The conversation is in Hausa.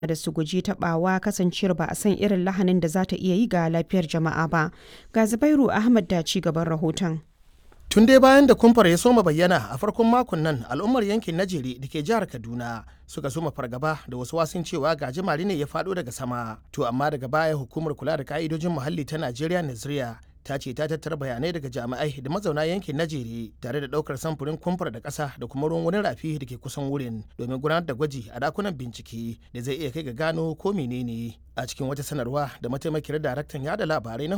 da su guji taɓawa kasancewar ba a san irin lahanin da za ta iya yi ga lafiyar jama'a ba. Ga Zubairu Ahmad da ci gaban rahoton. Tun dai bayan da kumfar ya soma bayyana a farkon makon nan al'ummar yankin Najeri da ke jihar Kaduna suka soma fargaba da wasu wasun cewa gajimare ne ya faɗo daga sama. To amma daga baya hukumar kula da ka'idojin muhalli ta Najeriya Naziriya ta ce ta tattara bayanai daga jami'ai da mazauna yankin Najeri tare da daukar samfurin kumfar da ƙasa da kuma ruwan wani rafi da ke kusan wurin domin gudanar da gwaji a dakunan bincike da zai iya kai ga gano ko menene a cikin wata sanarwa da mataimakiyar daraktan yada labarai na